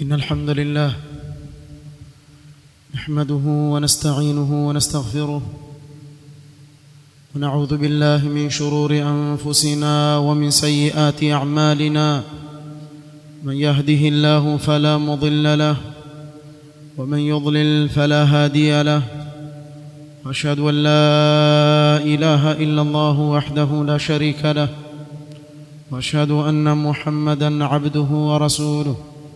إن الحمد لله نحمده ونستعينه ونستغفره ونعوذ بالله من شرور أنفسنا ومن سيئات أعمالنا من يهده الله فلا مضل له ومن يضلل فلا هادي له واشهد ان لا اله الا الله وحده لا شريك له واشهد ان محمدا عبده ورسوله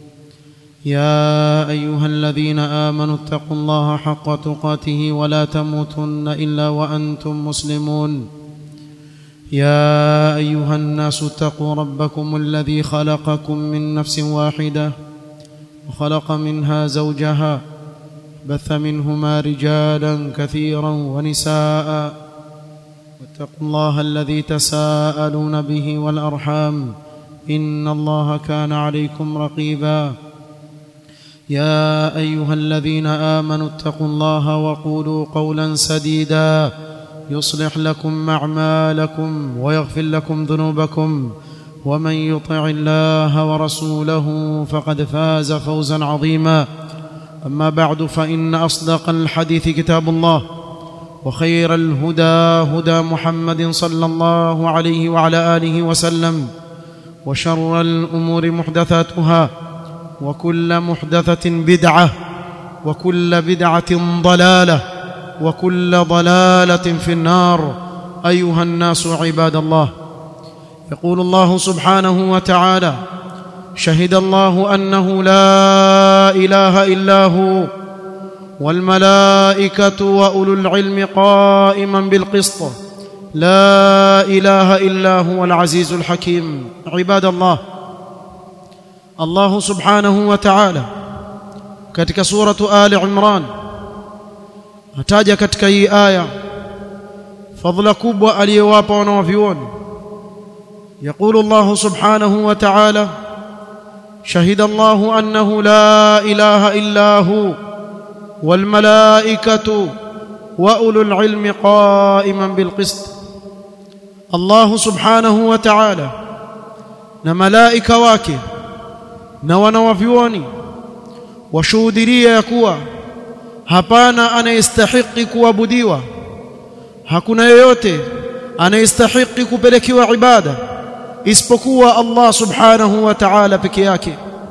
يا ايها الذين امنوا اتقوا الله حق تقاته ولا تموتن الا وانتم مسلمون يا ايها الناس اتقوا ربكم الذي خلقكم من نفس واحده وخلق منها زوجها بث منهما رجالا كثيرا ونساء واتقوا الله الذي تساءلون به والارحام ان الله كان عليكم رقيبا يا ايها الذين امنوا اتقوا الله وقولوا قولا سديدا يصلح لكم اعمالكم ويغفر لكم ذنوبكم ومن يطع الله ورسوله فقد فاز فوزا عظيما اما بعد فان اصدق الحديث كتاب الله وخير الهدى هدى محمد صلى الله عليه وعلى اله وسلم وشر الامور محدثاتها وكل محدثه بدعه وكل بدعه ضلاله وكل ضلاله في النار ايها الناس عباد الله يقول الله سبحانه وتعالى شهد الله انه لا اله الا هو والملائكه واولو العلم قائما بالقسط لا اله الا هو العزيز الحكيم عباد الله الله سبحانه وتعالى katika suratu ali imran ataja katika hii aya fadhila kubwa aliyowapa wanawavyuoni يقول الله سبحانه وتعالى شهد الله انه لا اله الا هو والملائكه واولو العلم قائما بالقسط الله سبحانه وتعالى na malaika wake na wanawavyuoni washuhudiria ya kuwa hapana anayestahiki kuabudiwa hakuna yeyote anayestahiki kupelekewa ibada isipokuwa Allah subhanahu wa ta'ala peke yake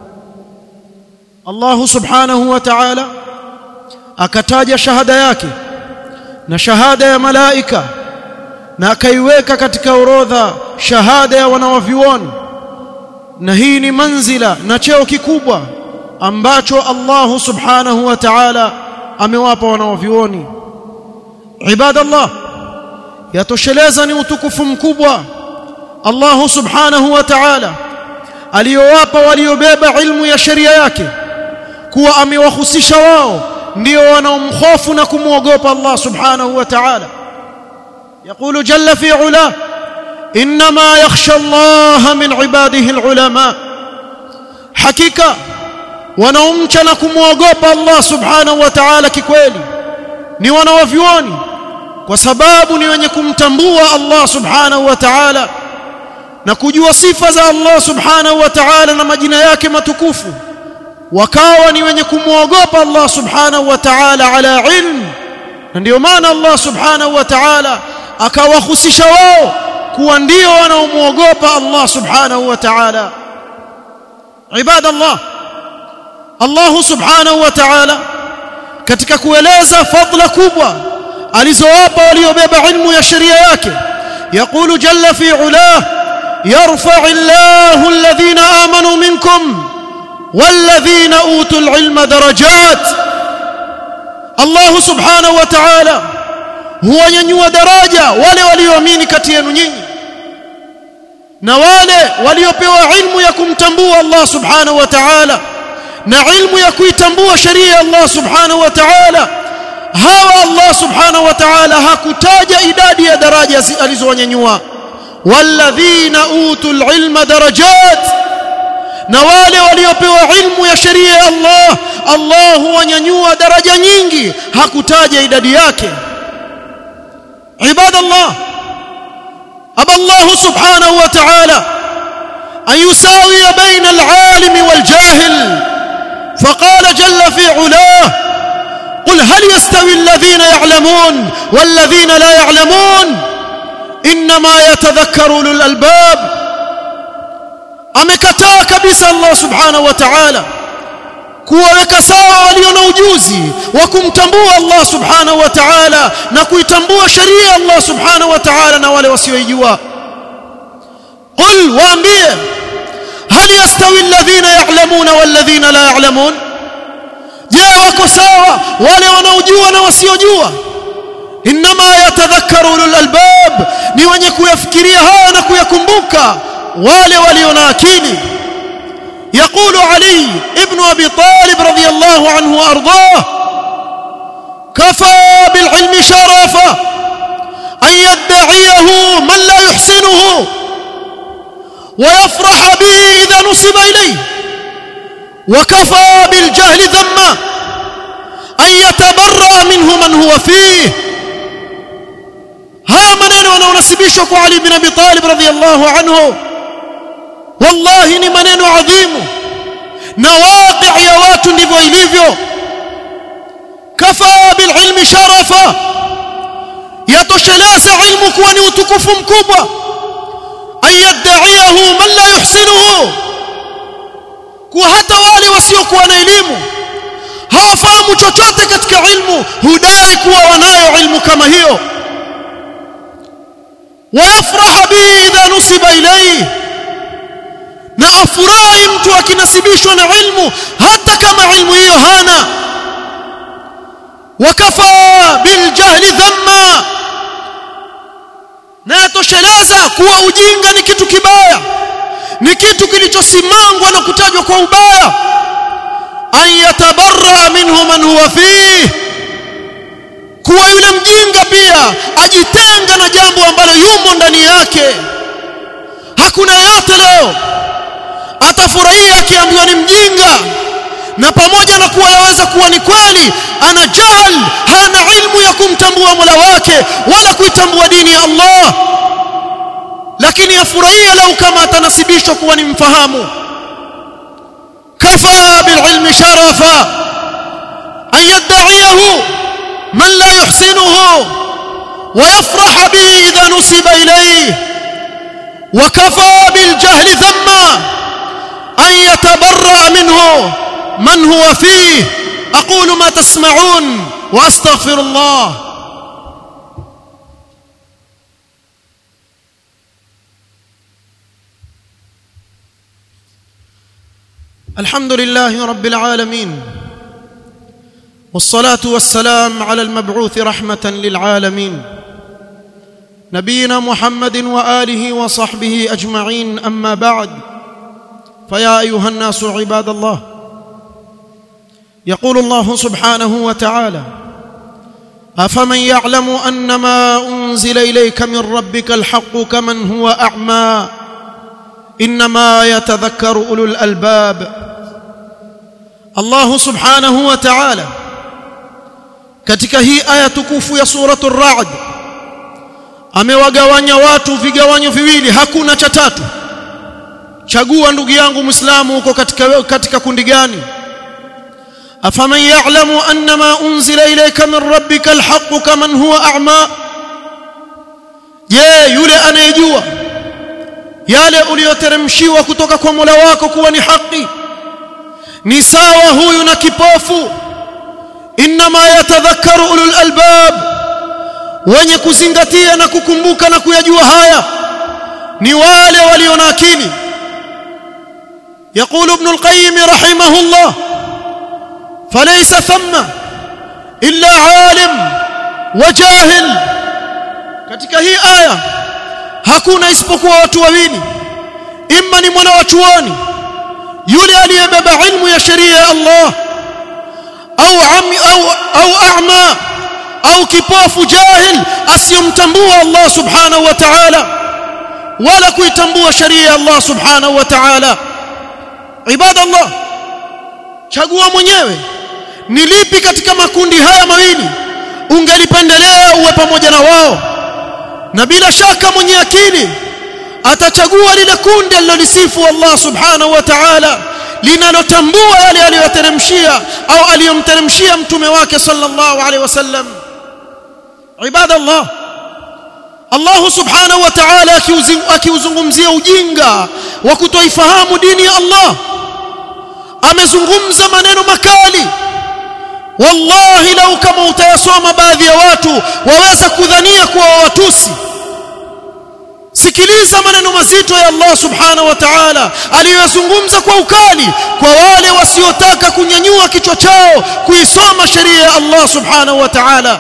Allah subhanahu wa ta'ala akataja shahada yake na shahada ya malaika na akaiweka katika orodha shahada ya wanawavyuoni na hii ni manzila na cheo kikubwa ambacho Allah subhanahu wa ta'ala amewapa wanawavyuoni ibadallah yatosheleza ni utukufu mkubwa Allah subhanahu wa ta'ala aliyowapa waliobeba ilmu ya sheria yake kuwa amewahusisha wao ndio wanaomhofu na kumwogopa Allah subhanahu wa ta'ala يقول جل في علاه انما يخشى الله من عباده العلماء حقيقه wanaomcha na kumwogopa Allah subhanahu wa ta'ala kikweli ni wanawavyuoni kwa sababu ni wenye kumtambua Allah subhanahu wa ta'ala na kujua sifa za Allah subhanahu wa ta'ala na majina yake matukufu wakawa ni wenye kumwogopa Allah subhanahu wa ta'ala ala ilm na ndio maana Allah subhanahu wa ta'ala akawahusisha wao kuwa ndio wanaomwogopa Allah subhanahu wa ta'ala ibadallah Allah subhanahu wa ta'ala katika kueleza fadla kubwa alizowapa waliobeba ilmu ya sheria yake يقول جل في علاه يرفع الله الذين آمنوا منكم والذين أوتوا العلم درجات الله سبحانه وتعالى هو ينيو درجة wale walioamini kati yenu nyinyi na wale waliopewa ilmu ya kumtambua Allah subhanahu wa ta'ala na ilmu ya kuitambua sheria ya Allah subhanahu wa ta'ala hawa Allah subhanahu wa ta'ala hakutaja idadi ya daraja alizowanyanyua walladhina utul ilma darajat na wale waliopewa ilmu ya sheria ya Allah Allah huwanyanyua daraja nyingi hakutaja idadi yake ibadallah aba Allah subhanahu wa ta'ala an yusawiya baina al-alim wal-jahil فقال جل في علاه قل هل يستوي الذين يعلمون والذين لا يعلمون انما يتذكر اولو الالباب amekataa kabisa Allah subhanahu wa ta'ala kuwaweka sawa walio na ujuzi wa kumtambua Allah subhanahu wa ta'ala na kuitambua sheria Allah subhanahu wa ta'ala na wale wasioijua qul waambie hal yastawi alladhina ya'lamuna walladhina la ya'lamun je wako sawa wale wanaojua na wasiojua inma yatadhakkaru ulul albab ni wenye kuyafikiria haya na kuyakumbuka wale walio na akili يقول علي ابن ابي طالب رضي الله عنه وارضاه كفى بالعلم شرفا ان يدعيه من لا يحسنه ويفرح به اذا نصب اليه وكفى بالجهل ذما ان يتبرأ منه من هو فيه haya maneno wanaonasibishwa kwa Ali bin Abi Talib radhiyallahu anhu wallahi ni maneno adhimu na waqi ya watu ndivyo ilivyo kafa bililmi sharafa yatosheleza ilmu kuwa ni utukufu mkubwa ayadaiyahu man la yuhsinuhu kuwa hata wale wasiokuwa na elimu hawafahamu chochote katika ilmu hudai kuwa wanayo ilmu kama hiyo ويفرح به إذا نسب إليه na afurahi mtu akinasibishwa na ilmu hata kama ilmu hiyo hana wakafa biljahli dhamma na yatosheleza kuwa ujinga ni kitu kibaya ni kitu kilichosimangwa na kutajwa kwa ubaya an yatabarra minhu man huwa fihi kuwa yule mjinga pia ajitenga na jambo ambalo yumo ndani yake hakuna yeyote leo atafurahia akiambiwa ni mjinga na pamoja na kuwa yaweza kuwa ni kweli ana jahal hana ilmu ya kumtambua Mola wake wala kuitambua dini ya Allah lakini afurahia lau kama atanasibishwa kuwa ni mfahamu kafa bililmi sharafa an yadda'iyahu من لا يحسنه ويفرح به إذا نسب إليه وكفى بالجهل ذما أن يتبرأ منه من هو فيه أقول ما تسمعون وأستغفر الله الحمد لله رب العالمين والصلاه والسلام على المبعوث رحمه للعالمين نبينا محمد واله وصحبه اجمعين اما بعد فيا ايها الناس عباد الله يقول الله سبحانه وتعالى افمن يعلم ان ما انزل اليك من ربك الحق كمن هو اعمى انما يتذكر اولو الالباب الله سبحانه وتعالى katika hii aya tukufu ya suratul ra'd amewagawanya watu vigawanyo viwili hakuna cha tatu chagua ndugu yangu muislamu uko katika katika kundi gani afaman ya'lamu annama unzila ilayka min rabbika alhaq kaman huwa a'ma je yule anayejua yale uliyoteremshiwa kutoka kwa Mola wako kuwa ni haki ni sawa huyu na kipofu inma yatadhakkaru ulul albab wenye kuzingatia na kukumbuka na kuyajua haya ni wale walio na akili يقول ابن القيم رحمه الله فليس ثم إلا عالم وجاهل katika hii aya hakuna isipokuwa watu wawili imma ni mwana wa chuoni yule aliyebeba ilmu ya sheria ya Allah au ami au au a'ma au kipofu jahil asiyomtambua Allah subhanahu wa ta'ala wala kuitambua sheria ya Allah subhanahu wa ta'ala ibadallah chagua mwenyewe ni lipi katika makundi haya mawili ungelipendelea uwe pamoja na wao na bila shaka mwenye akili atachagua lile kundi alilolisifu Allah subhanahu wa ta'ala linalotambua yale aliyoteremsha aliyomshushia au aliyomteremshia mtume wake sallallahu alaihi wasallam ibadallah Allah subhanahu wa ta'ala akiuzungumzia ujinga wa kutoifahamu dini ya Allah amezungumza maneno makali wallahi lau kama utayasoma baadhi ya watu waweza kudhania kuwa watusi sikiliza maneno mazito ya Allah subhanahu wa ta'ala aliyozungumza kwa ukali kwa wale wasiotaka kunyanyua kichwa chao kuisoma sheria ya Allah subhanahu wa ta'ala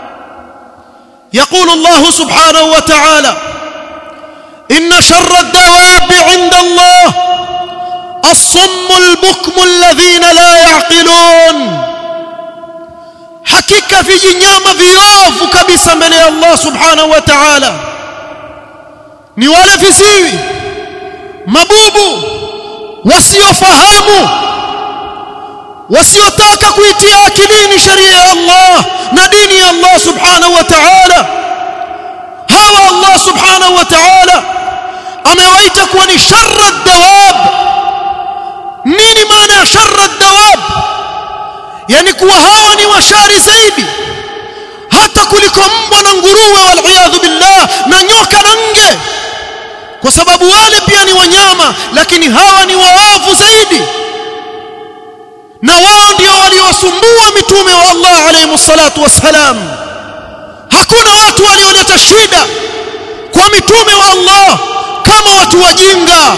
يقول الله سبحانه وتعالى إن شر الدواب عند الله الصم البكم الذين لا يعقلون hakika vijinyama viovu kabisa mbele ya Allah subhanahu wa ta'ala ni wale visiwi mabubu wasiofahamu wasiotaka kuitia akilini sheria ya Allah na dini ya Allah subhanahu wa ta'ala hawa Allah subhanahu wa ta'ala amewaita kuwa ni sharra dawab nini maana ya sharra dawab yani kuwa hawa ni washari zaidi hata kuliko mbwa na nguruwe waliyadhu billah na nyoka na nge kwa sababu wale pia ni wanyama lakini hawa ni waovu zaidi na wao ndio waliowasumbua mitume wa Allah alayhi salatu wassalam hakuna watu walioleta shida kwa mitume wa Allah kama watu wajinga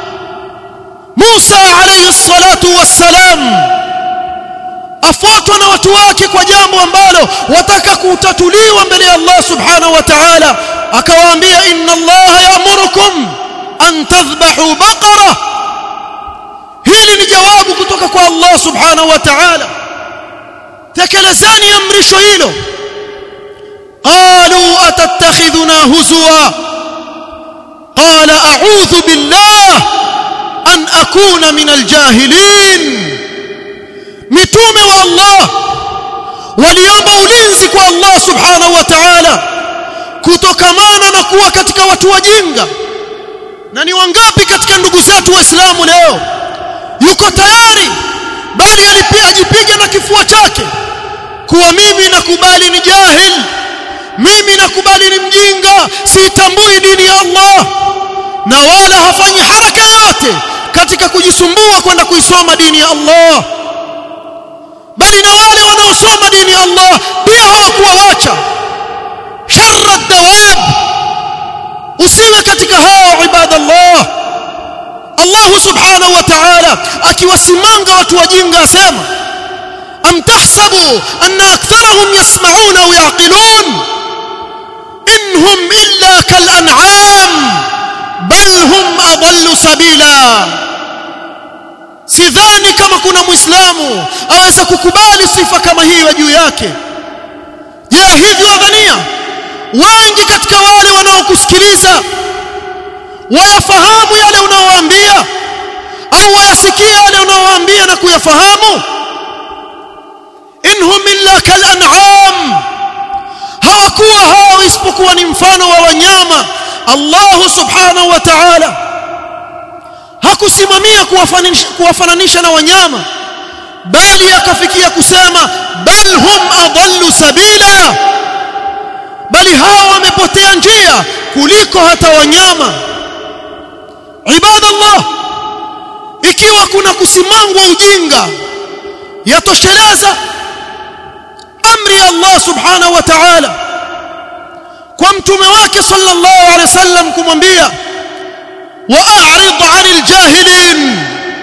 Musa alayhi salatu wassalam afuatwa na watu wake kwa jambo ambalo wataka kutatuliwa mbele ya Allah subhanahu wa ta'ala akawaambia inna Allah ya'murukum an tadhbahu baqara hili ni jawabu kutoka kwa Allah subhanahu wa ta'ala tekelezeni amrisho hilo qalu atattakhidhuna huzwa qala a'udhu billah an akuna min aljahilin mitume wa Allah waliomba ulinzi kwa Allah subhanahu wa ta'ala kutokamana na kuwa katika watu wajinga na ni wangapi katika ndugu zetu waislamu leo yuko tayari bali alipia ajipiga na kifua chake kuwa mimi nakubali ni jahil mimi nakubali ni mjinga sitambui dini ya Allah na wala hafanyi haraka yote katika kujisumbua kwenda kuisoma dini ya Allah bali na wale wanaosoma dini ya Allah pia hawakuwawacha sharra dawab usiwe katika hao ibadallah Allah subhanahu wa ta'ala akiwasimanga watu wajinga asema am tahsabu anna aktharahum yasma'una wa yaqilun inhum illa kal an'am bal hum adallu sabila sidhani kama kuna muislamu aweza kukubali sifa kama hiyo juu yake je hivyo wadhania wengi katika wale wanaokusikiliza wayafahamu yale unaowaambia au wayasikia yale unaowaambia na kuyafahamu inhum illa kal an'am hawakuwa hao isipokuwa ni mfano wa wanyama Allah subhanahu wa ta'ala hakusimamia kuwafananisha na wanyama bali akafikia kusema bal hum adallu sabila bali hao wamepotea njia kuliko hata wanyama ibadallah ikiwa kuna kusimangwa ujinga yatosheleza amri ya Allah subhanahu wa ta'ala kwa mtume wake sallallahu alaihi wasallam kumwambia واعرض عن الجاهلين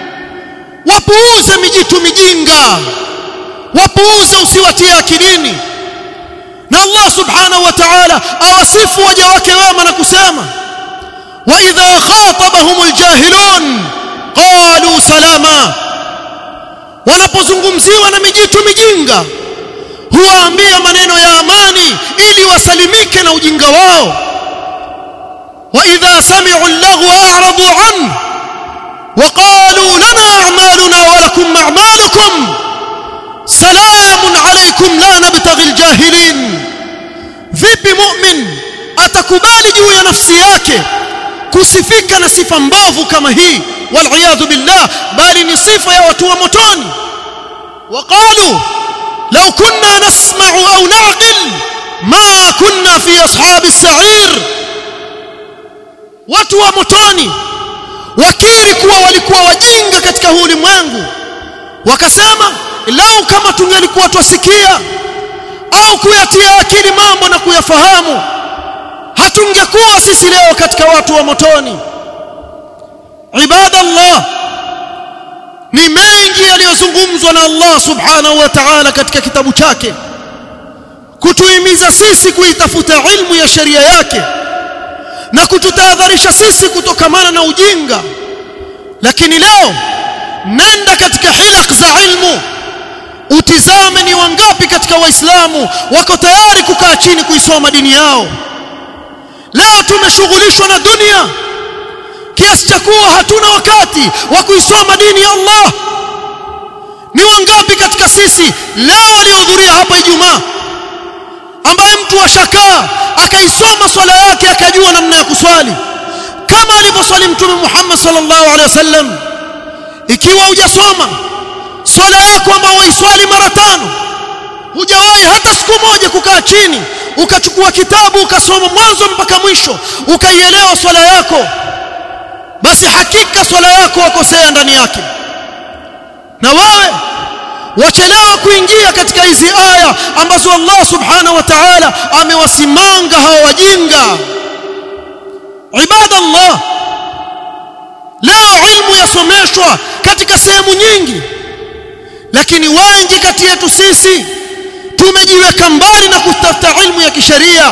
wapuuze mijitu mijinga wapuuze usiwatie akilini na Allah subhanahu wa ta'ala awasifu waja wake wema na kusema wa idha khatabahum aljahilun qalu salama wanapozungumziwa na mijitu mijinga huwaambia maneno ya amani ili wasalimike na ujinga wao وإذا سمعوا اللغو أعرضوا عنه وقالوا لنا أعمالنا ولكم أعمالكم سلام عليكم لا نبتغي الجاهلين vipi mu'min atakubali juu ya nafsi yake kusifika na sifa mbovu kama hii waliyadhu billah bali ni sifa ya watu wa motoni وقالوا لو كنا نسمع أو نعقل ما كنا في أصحاب السعير watu wa motoni wakiri kuwa walikuwa wajinga katika huu ulimwengu wakasema lau kama tungelikuwa twasikia au kuyatia akili mambo na kuyafahamu hatungekuwa sisi leo katika watu wa motoni ibadallah ni mengi yaliyozungumzwa na Allah subhanahu wa ta'ala katika kitabu chake kutuhimiza sisi kuitafuta ilmu ya sheria yake na kututahadharisha sisi kutokamana na ujinga lakini leo nenda katika hilaq za ilmu utizame ni wangapi katika waislamu wako tayari kukaa chini kuisoma dini yao leo tumeshughulishwa na dunia kiasi cha kuwa hatuna wakati wa kuisoma dini ya Allah ni wangapi katika sisi leo waliohudhuria hapa Ijumaa ambaye mtu ashakaa akaisoma swala yake akajua namna ya kuswali kama alivyoswali mtume Muhammad sallallahu alaihi wasallam ikiwa hujasoma swala yako ambayo waiswali mara tano hujawahi hata siku moja kukaa chini ukachukua kitabu ukasoma mwanzo mpaka mwisho ukaielewa swala yako basi hakika swala yako wakosea ndani yake na wewe wachelewa kuingia katika hizi aya ambazo Allah subhanahu wa ta'ala amewasimanga hawa wajinga ibadallah leo ilmu yasomeshwa katika sehemu nyingi lakini wengi kati yetu sisi tumejiweka mbali na kutafuta ilmu ya kisheria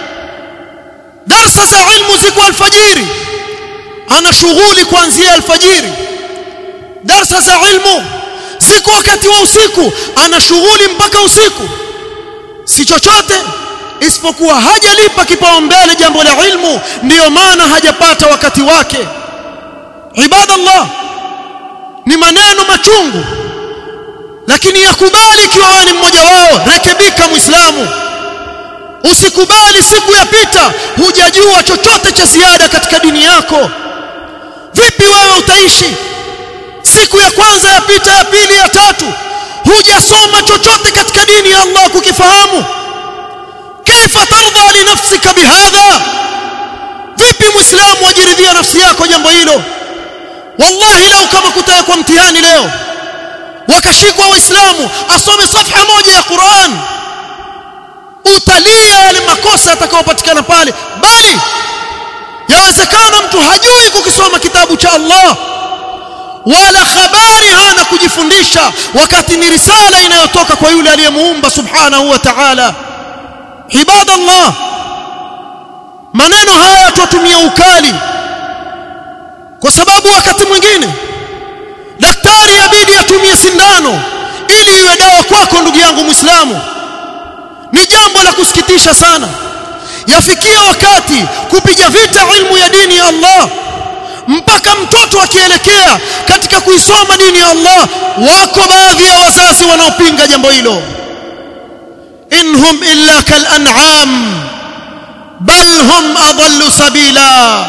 darsa za ilmu ziko alfajiri ana shughuli kuanzia alfajiri darsa za ilmu siku wakati wa usiku ana shughuli mpaka usiku si chochote isipokuwa hajalipa kipaumbele jambo la ilmu ndiyo maana hajapata wakati wake ibadallah ni maneno machungu lakini yakubali ikiwa wewe ni mmoja wao rekebika muislamu usikubali siku yapita hujajua chochote cha ziada katika dini yako vipi wewe utaishi siku ya kwanza yapita ya pili ya tatu hujasoma chochote katika dini ya Allah kukifahamu kaifa tardha li nafsika bihadha vipi muislamu wajiridhia nafsi yako jambo hilo wallahi leo kama kutaka kwa mtihani leo wakashikwa waislamu asome safha moja ya Qur'an utalia yale makosa yatakayopatikana pale bali yawezekana mtu hajui kukisoma kitabu cha Allah wala habari hana kujifundisha wakati ni risala inayotoka kwa yule aliyemuumba subhanahu wa ta'ala ibadallah maneno haya tutumia ukali kwa sababu wakati mwingine daktari yabidi atumie sindano ili iwe dawa kwako ndugu yangu muislamu ni jambo la kusikitisha sana yafikia wakati kupiga vita ilmu ya dini ya Allah mpaka mtoto akielekea katika kuisoma dini ya Allah wako baadhi ya wazazi wanaopinga jambo hilo inhum illa kal an'am bal hum adallu sabila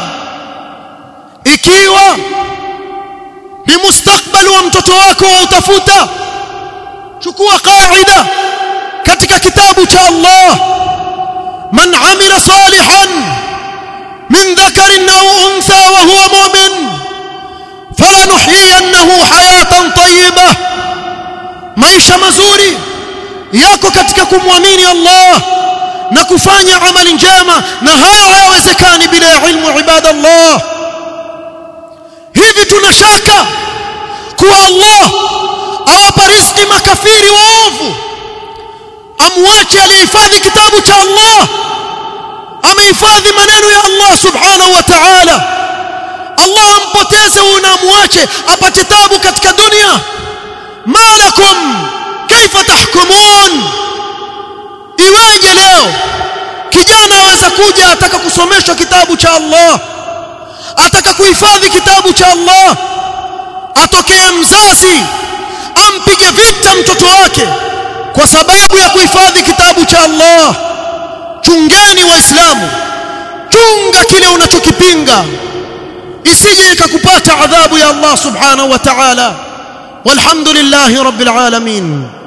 ikiwa ni mustakbali wa mtoto wako wa utafuta chukua qaida katika kitabu cha Allah man amila salihan min dhakarin aw untha wa huwa mu'min falanuhyiyannahu hayatan tayyibah maisha mazuri yako katika kumwamini Allah na kufanya amali njema na haya hayawezekani bila ya ilmu ibadallah hivi tunashaka kuwa Allah awapa riziki makafiri waovu amwache alihifadhi kitabu cha Allah amehifadhi maneno ya Allah subhanahu wa ta'ala Allah ampoteze huyu na amwache apate tabu katika dunia malakum kaifa tahkumun iweje leo kijana aweza kuja ataka kusomeshwa kitabu cha Allah ataka kuhifadhi kitabu cha Allah atokee mzazi ampige vita mtoto wake kwa sababu ya kuhifadhi kitabu cha Allah chungeni waislamu chunga kile unachokipinga isije ikakupata adhabu ya Allah subhanahu wa ta'ala walhamdulillahi rabbil alamin